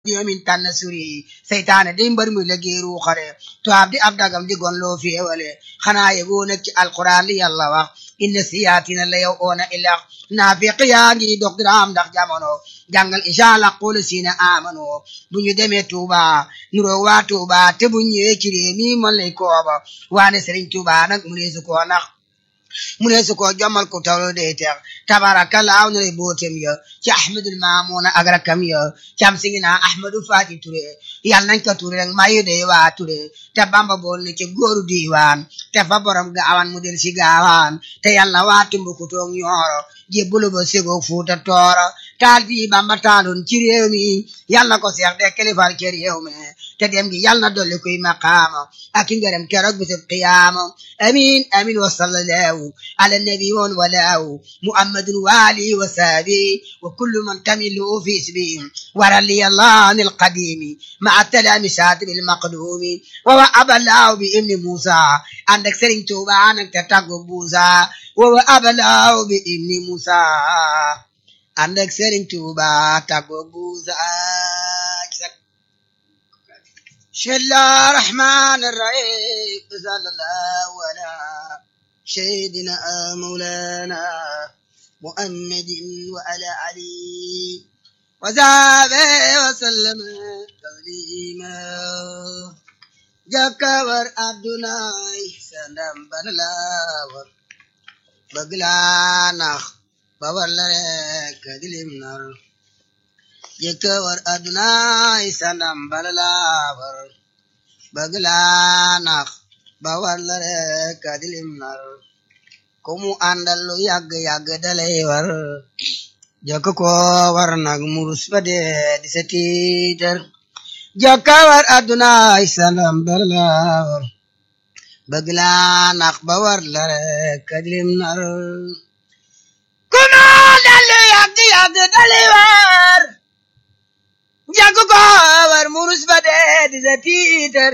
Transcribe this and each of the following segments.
yomin tànn suri seytaane di mbër muy liggéey ruuxare tubaab di ab dagam di gon loo féewale xanaa yegoo nag ci alquran li yàlla wax inna siyaatina la yow oona ilax naafiq yaa ngi dox diraam ndax jamono jàngal isha la qul siina amano bu ñu demee Tuuba nuroo waa Tuuba te bu ñëwee ci réew mi man lay kooba waane Sëriñ Tuuba nag mu neesu koo nax mu neesu koo jommal ko tawlo day teex tabarakallah na lay bootem ya ci ahmadul maamuna ak rakam ya cam si ngi naa ahmadu faati ture yàlla nañ ko ture rek mayu day waa ture te bamba bool ne ci góoru diiwaan te fa borom gaawaan mu del si gaawaan te yàlla waa tumbuku toog ñooro jébbulu ba segoo fuuta tooro taal bii bamba taaloon ci réew mi yàlla na ko seex de kilifal ci réew mi te dem gi yàlla na dolli kuy maqaama ak i ngërëm keroog bisub qiyaama amin amin wa sallallahu ala nabi woon walaaw muhammadun waali wa saabi wa kullu man tamilu fi isbi warali allah an alqadimi maa talaami saatibi almaqdumi wa wa abalaaw bi ibni musa ànd ak sëriñ tuuba nag te tàggu buusa wa wa abalaaw bi ibni musa ànd ak sëriñ tuuba tàggu buusa بسم الله الرحمن الرحيم صلى الله على سيدنا مولانا محمد وعلى علي وصحبه وسلم تسليما جكور عبدنا سندم بنلاور بغلانخ بورلك دلمنر jëkkëwar aduna sanam balalawar bëgg laa nax ba war la rek adilim nar ku mu àndal lu yàgg yàgg dalay war jëkk ko war nag murus ba dee di sa tiitar jëkkëwar aduna sanam balalawar bëgg laa nax ba war la rek adilim nar ku mu àndal lu yàgg yàgg dalay war jàgg ko war murus ba dee di sa tiitar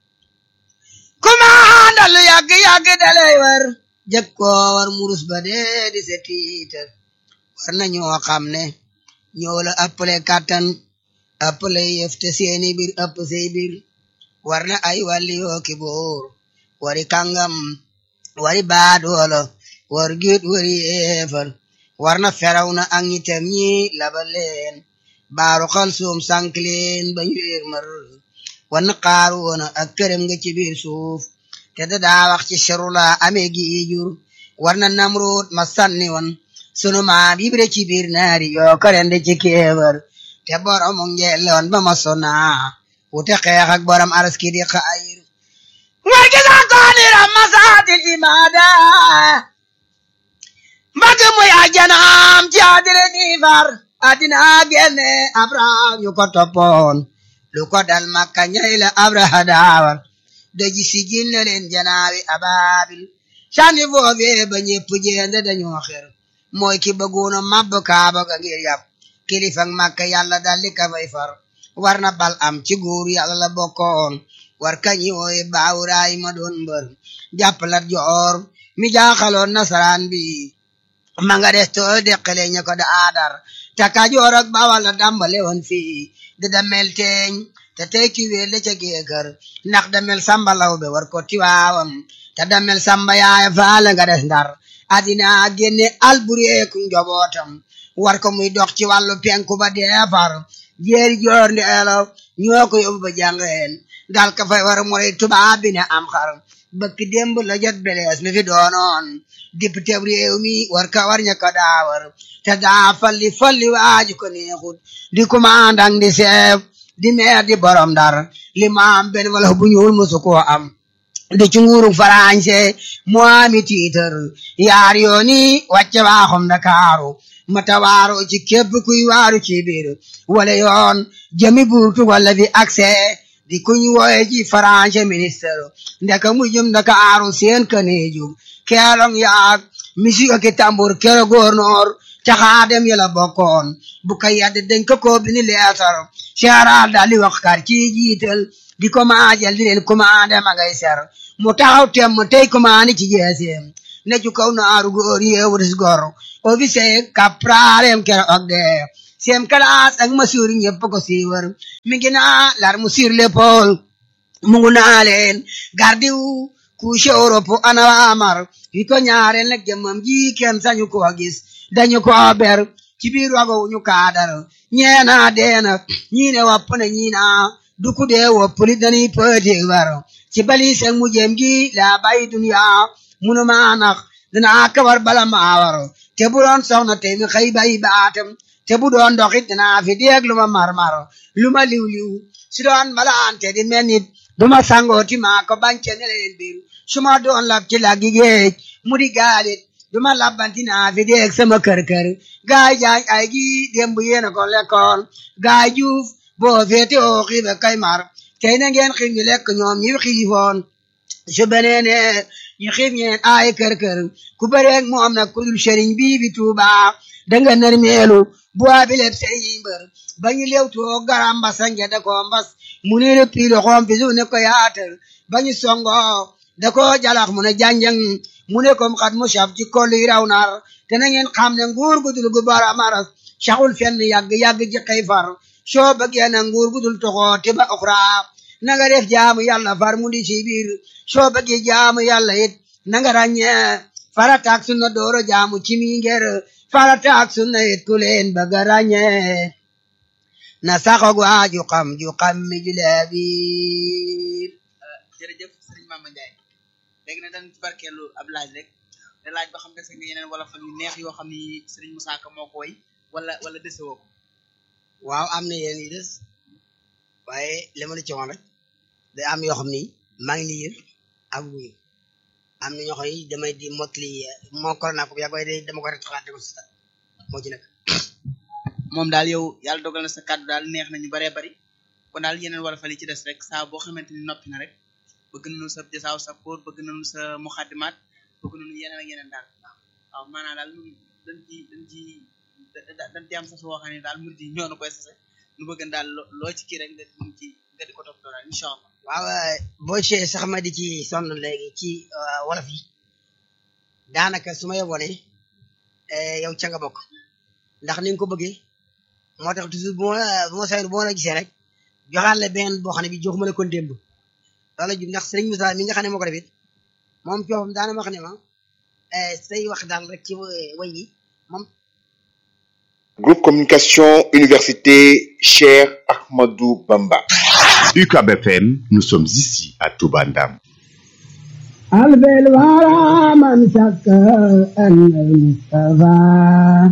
kumaandal yàgg yàgg dalay war jàgg ko war murus ba dee di sa tiitar war na ñoo xam ne ñoo la ëppale kàttan ëppale yëf te seeni bir ëpp say bir war na ay wàlli yoo ki boor wari kàngam wari baadoola war giit wari yeefal war na feraw na ak ñitam ñi labal leen baaru xal suum sànk leen ba ñu réer mar wan xaar woona ak këram nga ci biir suuf te da daa wax ci sharula amee gi jur war na namroot ma sànni woon sunu maam yibre ci biir naari yoo korende ci kéebar te borom ngeeloon ba ma sona wute xeex ak borom araski di xayir war gi sa koonira masaatil imaada mbagg muy ajanaam ci adire di far adina genne abraham yu ko toppoon lu ko dal makka ñay la abraha daawar daji sigil na leen janaawi ababil sànni foofee ba ñépp jeende dañoo xer mooy ki bëggoona mabb kaaba ga ngir yàpp kilifak makka yàlla daldi ka fay far war na bal am ci góor yàlla la bokkoon war kañi wooye baawuraay ma doon mbër jàppalat joor mi jaaxaloon nasaraan bi ma nga des too deqale ña ko da aadar te Kajoor ak Bawal la dàmbale woon fii di damel teeñ te tey ki wéel la ca géekër ndax damel samba law be war ko tiwaawam te damel samba yaaya faale nga des ndar adina génne albureeku njobootam war ko muy dox ci wàllu penku ba deefar jeeri joor ndeelo ñoo ko yóbbu ba jàngeen dal ka fay war mooy tubaab bi ne am xar bëkk démb la jot belees mi fi doonoon député réew mi war ka war ña ko daawar te daa falli falli waaju ko neexut di commandant di chef di maire di borom dar li ma am benn wala bu ñuul musu koo am di ci nguuru farañse mu ami tiitar yaar yooni wàcce waaxum Ndakaaru mata waaro ci képp kuy waaru ci biir wala yoon jëmi buurtu wala di accès di kuñ wooye ci farañse ministre ndeka mu jëm Ndakaaru seen kaneejum keelong yaag misi ak tambur kero gouverneur caxaadem yala bokkoon bu ka yadde dañ ko ko bini leetar seeraal daal di wax kar ci jiital di ko maajal di leen commandé ma ngay ser mu taxaw tem mu tey commandé ci jeeseem ne ci kaw naaru góor yeewuris gor officier kapraalem kero ak de seen kalaas ak masuur ñëpp ko siiwar mi ngi naa lar mu sur l'épaule mu ngu naa leen gardiw couche Europe ana amar yi ko ñaareel nag jëmmam ji kenn sañu ko gis dañu ko ber ci biir wago ñu kaadar ñeena deena ñii ne wopp na ñii naa duku dee wopp li dañuy pëti war ci bali seen mu jëm gi la bay dunya munu maa nax dinaa kawar bala maa war te bu doon soxna te mi xëy bay baatam te bu doon doxit dinaa fi deeg lu ma marmar lu ma liw liw si doon malaante di mel nit duma sangooti maa ko bance ne leen biir su ma doon lab ci laggi géej mu di gaalit duma labbanti naa fi deeg sama kër kër gaay jaañ ay gi démb yéena ko lekkoon gaay juuf boo féete oo xiibe kay mar tey na ngeen xiif ñu lekk ñoom ñi xiifoon su beneene ñu xiif ñeen ay kër kër ku bëreeg moom nag ku dul sëriñ bii bi tuuba danga nar meelu bu abi leb sëriñ mbër ba ñu lew tuo garam mbasa ngede ko mbas mu ne le piilo xoom fi su ne ko yaatal ba ñu songo da ko jalax mu ne janjang mu ne kom xat mu saf ci kolli raw nar te na ngeen xam ne nguur gu dul gu bara maras saxul fenn yàgg yàgg ji xëy far soo bëggee na nguur gu dul toxoo te ba oxra na nga def jaamu yàlla far mu di ci biir soo bëggee jaamu yàlla it na nga ràññee farata ak sunna dooro jaamu ci mi ngir farata ak sunna it ku leen bëgg a ràññee na saxog waa ju xam ju xam mi ju leebiir jërëjëf sëriñ Mama Ndiaye léegi nag dañ ci barkeelu ab laaj rek te laaj ba xam dese nga yeneen wala fan yu neex yoo xam ni sëriñ Moussa Ka moo ko woy wala wala dese woo ko waaw am na yéen yu des waaye li ma la ci woon rek day am yoo xam ni maa ngi liir ak wuyu am na ñoo xam ni damay di motli moo corona ko yaa koy day dama ko rek xalaat ko si moo ci nekk moom daal yow yàlla dogal na sa kàddu daal neex nañu baree bari kon daal yeneen wala fan yi ci des rek saa boo xamante ni noppi na rek bëgg nañu sa jasaaw sa pour bëgg nañu sa muxaddimaat bëgg nañu yeneen ak yeneen daal waaw maanaam daal ñun dañ ci dañ ci dañ ci am sa soo xam ne daal murid yi ñoo na koy sase nu bëgg daal loo ci kii rek nga di ci nga di ko toppatoo daal incha allah waaw boo ci sax ma di ci sonn léegi ci wolof yi daanaka su ma yeboo ne yow ca nga bokk ndax ni nga ko bëggee moo tax toujours bu ma bu ma sayoon bu ma la gisee rek joxaat la benn boo xam ne bi joxuma la kon démb loolu jub ndax sëriñ Moussa mi nga xam ne moo ko defit moom coofam daana ma wax ne ma say wax daal rek ci way yi moom Groupe Communication Université Cheikh Ahmadou Bamba. UCAB FM, nous sommes ici à Toubandam. ألف الورى من شك أن المصطفى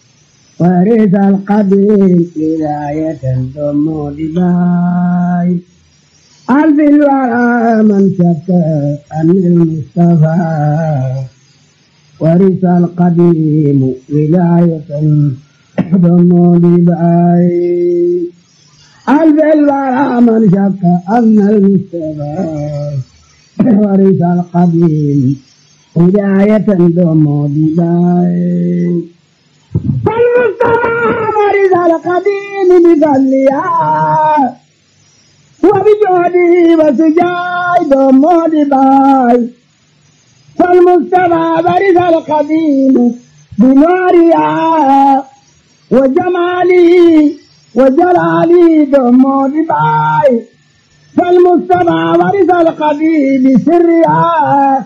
ورث القديم ولاية ثم دباي ألف الورى من شك أن المصطفى ورث القديم ولاية ثم دباي ألف الورى من شك أن المصطفى ورث القديم هداية دوم بداية فالمصطفى ورث القديم بفضلها وبجهده وسجاي دوم بداية فالمصطفى ورث القديم بنورها وجماله وجلاله دوم بداية فالمجتمع ورث القبيل بسرها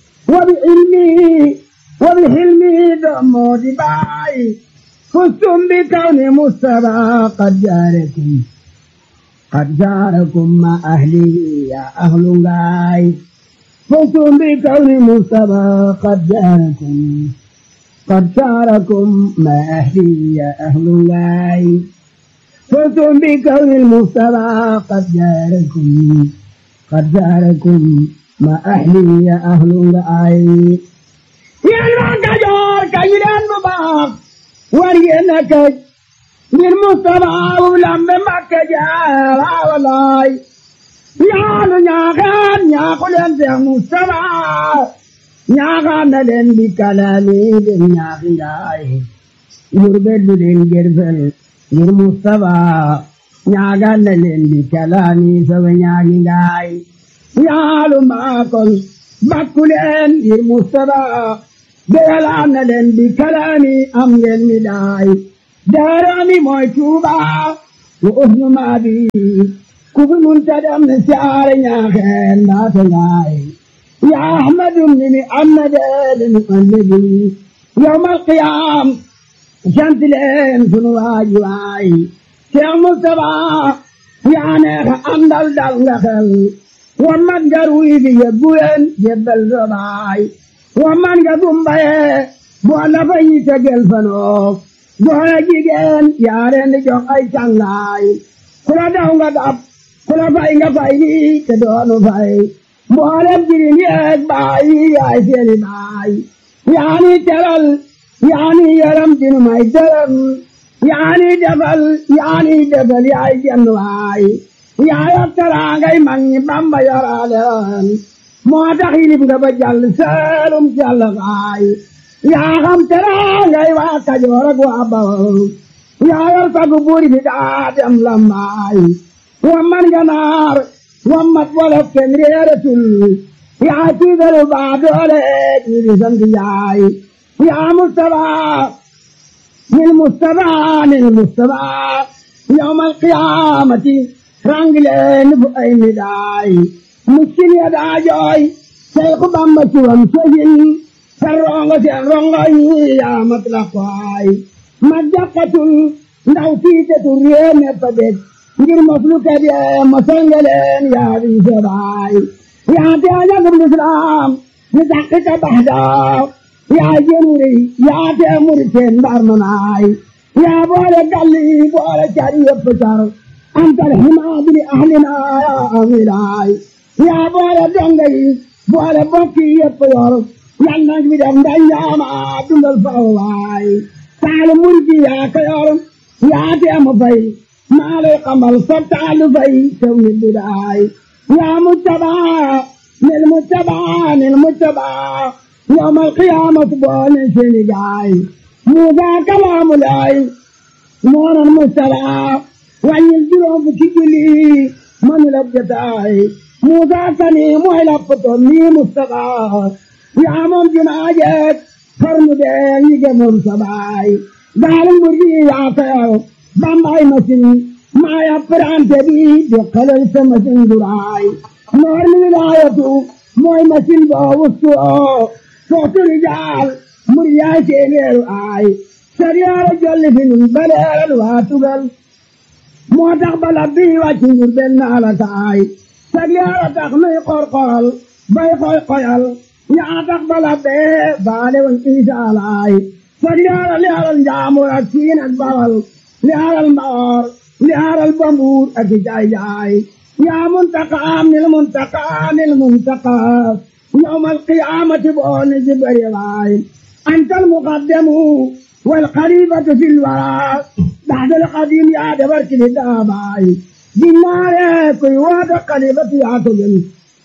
وبعلمه وبحلمه دم دباي فزتم بكون مصطفى قد جاركم قد جاركم مع أهله يا أهل غاي فزتم بكون مصطفى قد جاركم قد جاركم مع أهله يا أهل غاي فزتم بكون المصطفى قد جاركم قد جاركم ما أهلي يا أهل رأي يا المكجور كيلان مباق ورينك للمصطفى ولم مكجار والله يا نياغان يا قلن يا مصطفى نياغان لن بكلامي بنياغي يربد لن جرفل ngir Mustapha ñaagal na leen di kalaami sama ñaagi ngaay yaalu maakol bakku leen ngir Mustapha beyalaan na leen di kalaami am ngeen mi daay daarami mooy tuuba wa usnu maabi ku fi mun ta dem ne siyaare ñaaxeen mbaate ngaay ya ahmadu ni mi am na deede mi ëllëgi yawmal qiyaam sant leen sunu waaji waay Cheikh Moustapha yaa neexa àndal dal nga xel wa man nga ruy bi yebbu leen jebbal sa baay wa man nga gumbaye boo la fa yi tegel fanoo goor ak jigéen yaa leen di jox ay cangaay ku la daw nga dab ku la fay nga fay lii te doonu fay mboolem jirim yeeg baay yaay seeni baay yaa ni teral yaa ni yaram dinu may dërëm yaa ni defal yaa ni defal yaay jenn waay yaa yor teraangay mag ñi Bamba yoraale woon moo tax yilib nga ba jàll seelum jàll waay yaa xam teraangay waa Kajoor ak waa Bawol yaa yor sagu buur bi daa dem lambaay wa man ganaar wa mat wolof kenn réeratul yaa tiigalu baa doole ñi di sant yaay yaa Mustafa nil Mustafa nil Mustafa yawmal qiyaamati rangileen bu ay midaay miskin ya daa jooy Seexu Bamba ci wam sojin sa rongo seen rongo yi yaa mat la kwaay ma jàkkatul ndaw tiitetul réew me fa dég ngir mos lu ka dee mosal nga leen yaa di sobaay yaa te ajagum lislaam ni dàqi ka baxdaa yaa jënuri yaa te muri seen mbar manaay yaa boole galli boole car yëpp car antal himaadi li ahlina yaa amilaay yaa boole donga yi boole bokki yëpp yor yal nag bi def ndañaama dundal faw waay taalu murgi yaa ko yor yaa te mu fay maa lay xamal sa taalu fay tew ni bidaay yaa muttabaa nil muttabaa nil muttabaa yawmal qiyaamati boole seeni gaay Muusaa kalaamu laay moonan Mustafaa wàññil juróom fukki julli manu la jotaay Muusaa kani mooy la poto nii Mustafaa yaa moom jumaa jeeg xarnu bee ñi gëmoon sa baay gaalu mbur gi yaa koyor bambaay masin maa ya prante bi di xelal sa masin duraay noor mi wilaayatu mooy masin boo wustu oo sootu rijaal mbur yaay seeneeru aay sariyaara jolli fi nun baleeral waa tugal moo tax bala bii wàcc ngir benn ala kaay sariyaara tax nuy qorqoral bay koy koyal yaa tax bala bee baale woon isaalaay sariyaara li alal njaamur ak siin ak bawal li alal mbaor li alal bambuur ak jaay jaay yaa muntaqaam nil muntaqaa nil muntaqaa yawmal qiyaamati booni jibari waay أنت المقدم والخليفة في الورى بعد القديم يا دبرك للداباي جنار كي واد خليفة يا تجن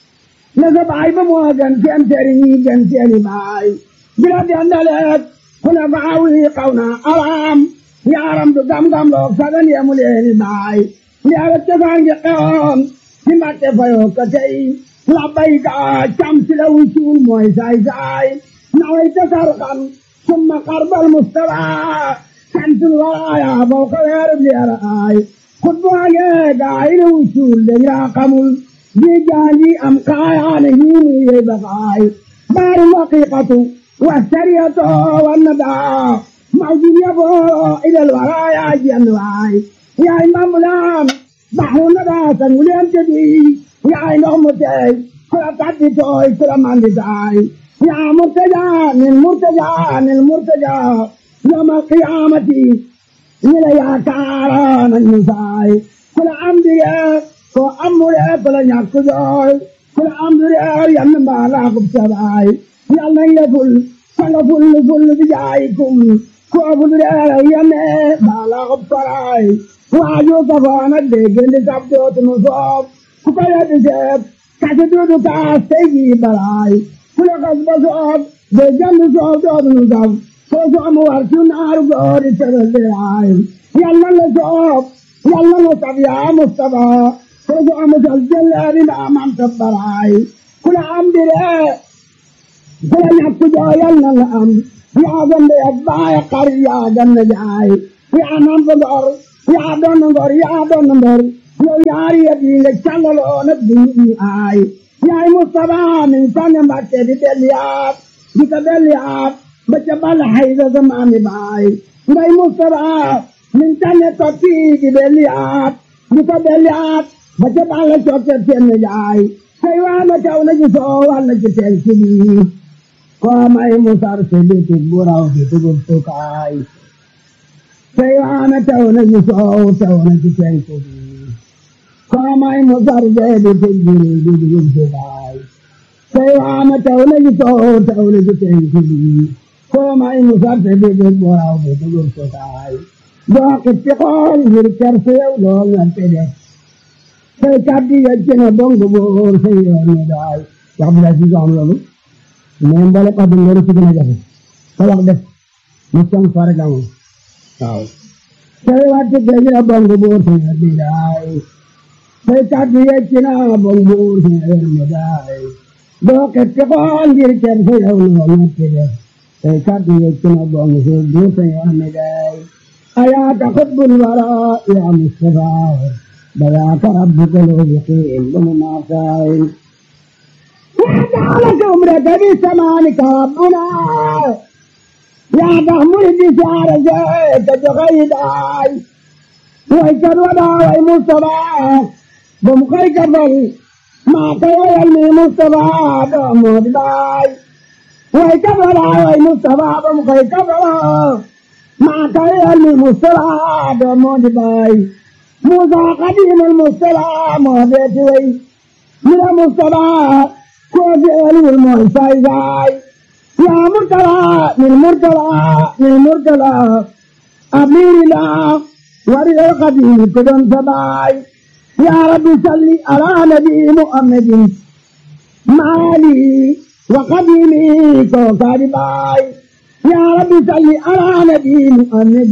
نزب عيب مواجن في أمتري جن في باي بلاد أندلت كنا بعوي قونا أرام يا رم دم دم لو سدن يا مليني باي يا رتفان يقوم لما تفيو كتي لبيك شمس لو يشون موي ساي ساي نويت فرقا ثم قرب المستوى شمس الورايا فوق الغرب لأرآي خطبة قاعد وصول ليا قمل بجاني أم قايانه يبقاي بار الحقيقة والسرية والندى موجود يبو إلى الورايا جنواي يا إمام ملام بحر الندى سنولين تدي يا إمام متي كلا تعدي توي كلا ماندي تاي يا مرتجى من مرتجى من مرتجى يوم القيامة إلى يا كاران النساء كل أمر كل أمر كل يكجوي كل أمر ينبع لكم سبعي يلا يفل فلفل فل بجايكم كوفل ينبع لكم سبعي واجو كفانا ديجن لسبتوت نصوب كفايا تسيب كاسدودو كاستيجي بلاي kula kasba soob de jandu soob doodunu sab soo soomu wartu naaru goori tebeldeyaay yalla la soob yalla la sab yaa mustafa soo soomu sal jelleeri ndaaman tabbaraay kula ambire kula ñakku joo yalla la am yaa gande yak baaya kar yaa ganna jaay yaa namp ngor yaa doon ngor yaa doon mbër yow yaari yet yi nga càllaloo nag di nit ñi aay yaay Mustafa min sànni Mbàkke di delliyaat di ko delliyaat ba ca bal hayda sa maami baay ngay Mustafa min sànni tokki di delliyaat di ko delliyaat ba ca bal cokke seen jaay say waana kaw na ci soo walla ci teen ci lii koo may musar si bitik bu raw di tugub sukaay say waana kaw na ci soo taw na ci teen ci lii koo may musar si bitik bu raw di tugub sukaay say waana kaw na ci soo taw na ci teen ci lii koo may musar si bitik bu raw di tugub sukaay doo xippi xool ngir ker si yow lool nga te def say kàddu ya ci na dong boor say yoon ne daay wax bi daal ci am loolu mais mbole kàddu ngoro ci gën a jafe sa wax def mu song fa rek amul waaw say wàcc ke ci na dong boor say yoon ne daay say kàddu ya ci na dong boor say yoon ne daay doo xetti xool ngir kenn sa yow lool nga te def say kàddu ya ci na dong boor say yoon ne daay ayaaka xubbul wara ya Mustafa بذاك ربك الوجحين بمناصائل وجعلك عمرك بسمانك ربنا يا تحمل بشعر زيت بغيداي ويكر ودا وي مصطفى بمخيك بل ما تيالني مصطفى بمود باي ويكر ودا وي مصطفى بمخيك بل ما تيالني مصطفى بمود باي موسى قديم المصطفى مهديت وي من المصطفى كوفي ولي المعصى زاي يا مرتلى من مرتلى من مرتلى أمير الله وري القديم كدن سباي يا رب صل على نبي محمد مالي وقديمي كوكاري باي يا رب صل على نبي محمد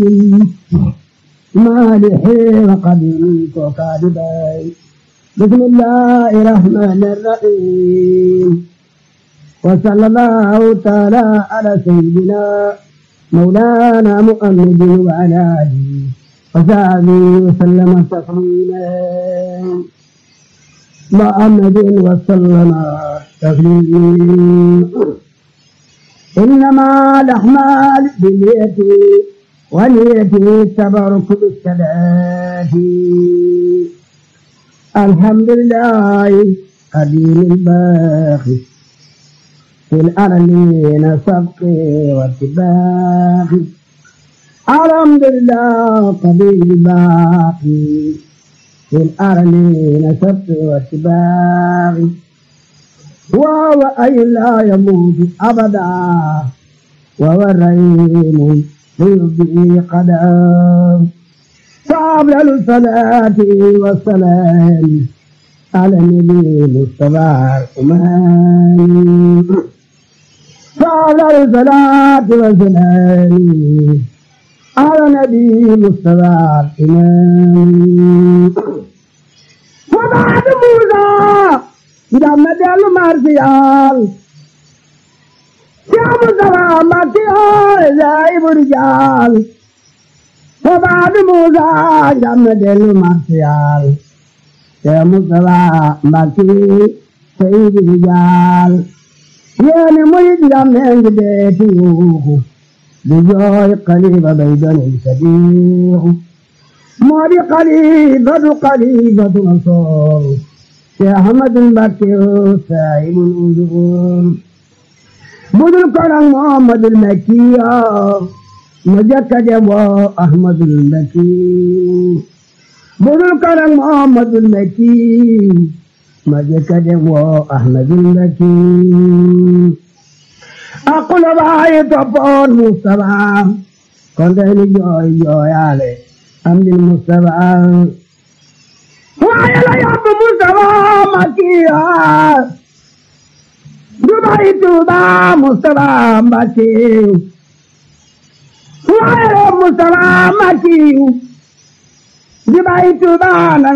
مالح وقديم وكاذبين بسم الله الرحمن الرحيم وصلى الله تعالى على سيدنا مولانا محمد وعلى اله وصحبه وسلم تسليما محمد وسلم تسليما انما الاحمال باليد ونيتي تبارك بالصلاة الحمد لله قديم الباقي في الأرلين سبقي واتباقي الحمد لله قديم الباقي في الأرلين سبقي واتباقي وهو أي لا يموت أبدا وهو الرحيم به قدم فأفضل الصلاة والسلام على النبي المصطفى الأمان فأفضل الصلاة والسلام على النبي المصطفى الإمام وبعد موسى جمد المرسيال يا مصطفى مكي زايب الرجال وبعد موسى جمد المرسيال يا مصطفى مكي سيد الرجال يا نميد جمد بيتي بجوي قريبة بيدن الكبير موري قريبة قريبة نصور يا أحمد البكر سائل الأجور budul kono Muhammadul Makki ma jëkka dem woo Ahmadul Makki budul kono Muhammadul Makki ma jëkka dem woo Ahmadul Makki aqula baayi toppoon Mustafa kon day ni jooy jooyaale am di Mustafa waaye la yóbbu Mustafa Makki Dubai Tuba Mustafa Mbacke waaye Mustafa Mbacke Dubai Tuba